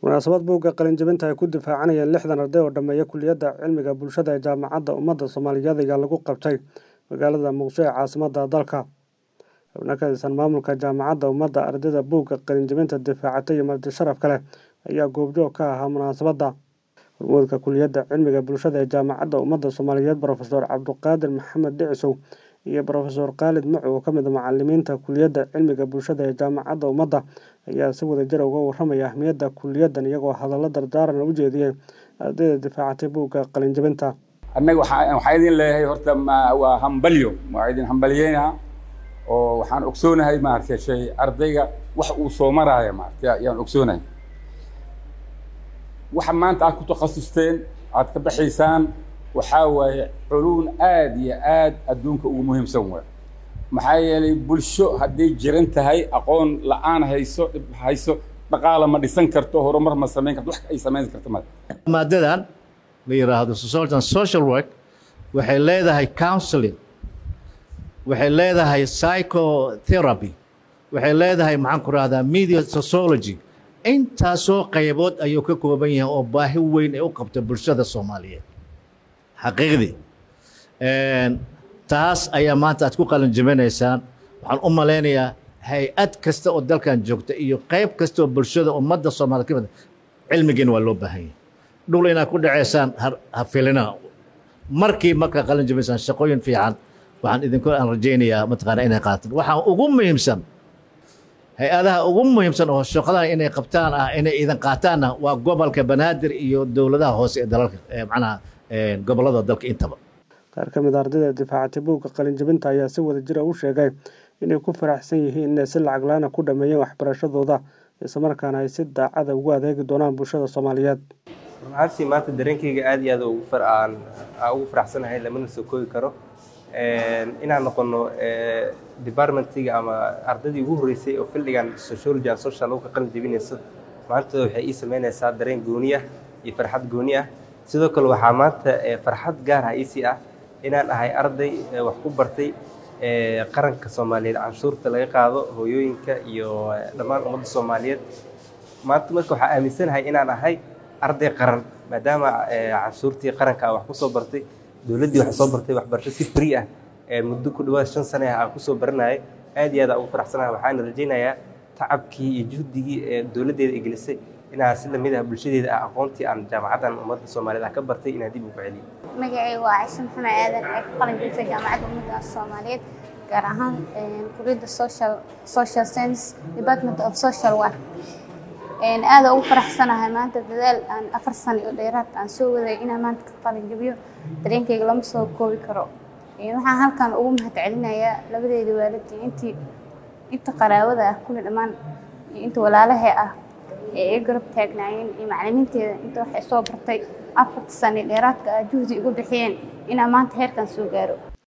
munaasabad buugga qalinjabinta ay ku difaacanayeen lixdan arday oo dhammeeya kuliyadda cilmiga bulshada ee jaamacadda ummadda soomaaliyeed ayaa lagu qabtay magaalada muqdisho ee caasimadda dalka xubno ka tirsan maamulka jaamacadda ummadda ardayda buugga qalinjabinta difaacatay iyo marti sharaf kale ayaa goobjoog ka ahaa munaasabadda hormuudka kuliyadda cilmiga bulshada ee jaamacadda ummadda soomaaliyeed brofesor cabduqaadir maxamed dhicisow iyo brofesor khaalid macu oo ka mid a macalimiinta kuliyadda cilmiga bulshada ee jaamacadda ummadda ayaa si wadajir uga warramaya ahmiyadda kuliyaddan iyagoo hadallo dardaaran u jeediyey ardayda difaacatay buugga qalinjabinta annaga waxaa idin leeyahay horta waa hambalyo waa idin hambalyeynaa oo waxaan ogsoonahay maaragtay shay ardayga wax uu soo maraayo maaragtay ayaan ogsoonahay waxa maanta aad ku takhasusteen aad ka baxaysaan waxaa waaye culuun aad iyo aad adduunka ugu muhiimsan waay maxaa yeelay bulsho hadday jiran tahay aqoon la-aan hayso dhib hayso dhaqaala ma dhisan karto horumar ma samayn karto wax ay samayn karto ma maadadan la yidhaahdo society social work waxay leedahay counseling waxay leedahay psychotherapy waxay leedahay maxaan ku rahdaa media sociology intaasoo qaybood ayuu ka kooban yahay oo baahi weyn ay u qabta bulshada soomaaliyeed xaqiiqdii taas ayaa maanta aad ku qalinjabinaysaan waxaan u malaynayaa hay-ad kasta oo dalkan joogta iyo qayb kasta oo bulshada ummadda soomaaliyed ka mid cilmigiina waa loo baahan yahay dhul inaad ku dhaceysaan ha filina markii markaa qalinjabaysaan shaqooyin fiican waxaan idinku aan rajaynayaa mataqaana inay qaataan waxaa ugu muhiimsan hay-adaha ugu muhiimsan oo shaqadan inay qabtaan ah inay idan qaataanna waa gobolka banaadir iyo dowladaha hoose ee dalalka macnaha gobollada dalka intaba qaar ka mid a ardayda difaacatay buugga qalinjabinta ayaa si wadajira u sheegay inay ku faraxsan yihiin inay si lacag la-aana ku dhameeyeen waxbarashadooda islamarkaana ay si daacada ugu adeegi doonaan bulshada soomaaliyeed runaaantii maanta dareenkayga aad iyo aad aan ugu faraxsanahay lamana soo koobi karo inaan noqono departmentiga ama ardaydii ugu horreysay oo fildigan sociology and social lagu ka qalin jabinayso maanta waxay ii sameynaysaa dareen gooni ah iyo farxad gooni ah sidoo kale waxaa maanta farxad gaar ah iisii ah inaan ahay arday wax ku bartay qaranka soomaaliyeed canshuurta laga qaado hooyooyinka iyo dhammaan ummadda soomaaliyeed maanta marka waxaa aaminsanahay inaan ahay arday qaran maadaama canshuurtii qaranka wax kusoo bartay dowladdii wax soo bartay waxbarasho si free ah muddo ku dhawaad shan sane ah aan kusoo baranayay aad iyo aad aan ugu faraxsanahay waxaana rajaynayaa tacabkii iyo juhdigii ee dowladdeeda ay gelisay inaan si lamid ah bulshadeeda ah aqoontii aan jaamacaddan ummadda soomaaliyeed ah ka bartay inaan dib ugu celiyo magacayga waa caishe maxamed aadan ee ku qalin jabisay jaamacadda ummadda soomaaliyeed gaar ahaan kuliyadda social social science department of social work aada ugu faraxsanahay maanta dadaal aan afar sano iyo dheeraad aan soo waday inaan maanta ka qalin jabiyo dareenkayga lama soo koobi karo waxaan halkan ugu mahadcelinayaa labadeeda waalidii intii inta qaraabada ah kulli dhammaan iyo inta walaalahe ah ee i garab taagnaayeen iyo macalimiinteeda inta waxay soo bartay afarta sano dheeraadka ah juhdi igu bixiyeen inaan maanta heerkan soo gaaro